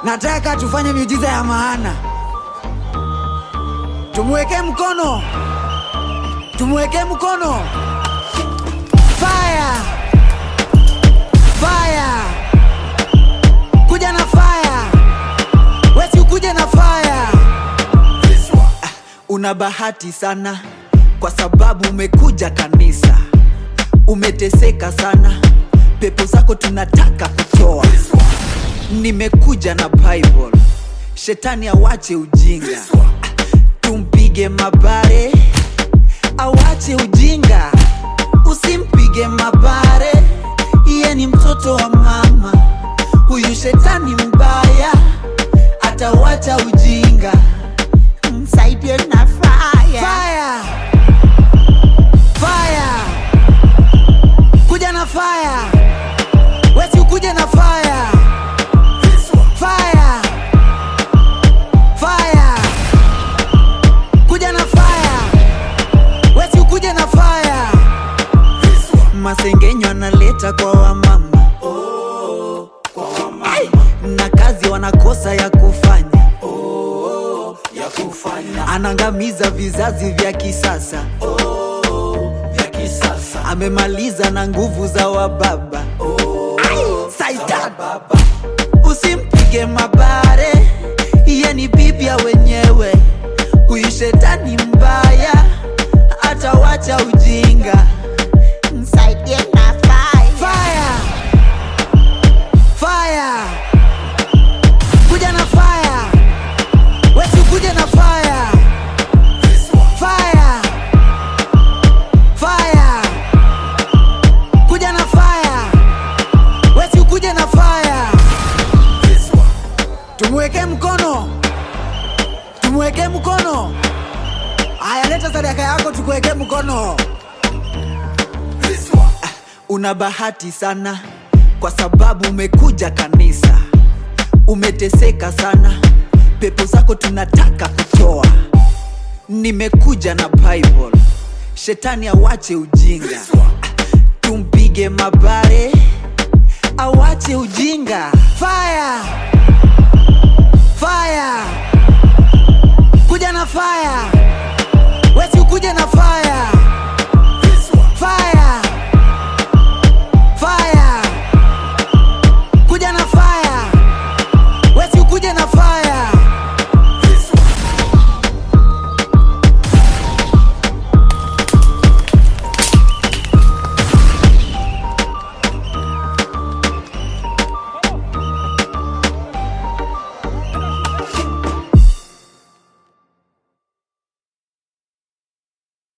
nataka tufanye miujiza ya maana. Tumweke mkono, tumweke mkono. Fire, fire, kuja na fire, wesi ukuje na fire. Ah, Una bahati sana kwa sababu umekuja kanisa, umeteseka sana, pepo zako tunataka kutoa. Nimekuja na Bible, shetani awache ujinga, tumpige mabare, awache ujinga, usimpige mabare, iye ni mtoto wa mama, huyu shetani mbaya, atawacha ujinga, msaidie na fire. Fire! Fire! Kuja na fire! Wesi ukuje na fire! Fire! Fire! Kuja na fire! Wesi ukuje na fire! Masengenyo analeta kwa wamama Ai! na kazi wanakosa ya kufanya ya kufanya anangamiza vizazi vya kisasa vya kisasa amemaliza na nguvu za wababa Saitan. baba usimpige mabare iye ni bibia wenyewe huyu shetani mbaya atawacha ujinga msaidie na fire. Fire. Fire. kuja na fire wesi kuja na fire fire fire kuja na fire wesi ukuje na fire tumweke mkono tumweke mkono aya leta sadaka yako tukuweke mkono una bahati sana kwa sababu umekuja kanisa umeteseka sana pepo zako tunataka kutoa nimekuja na bible shetani awache ujinga tumpige mabare awache ujinga fire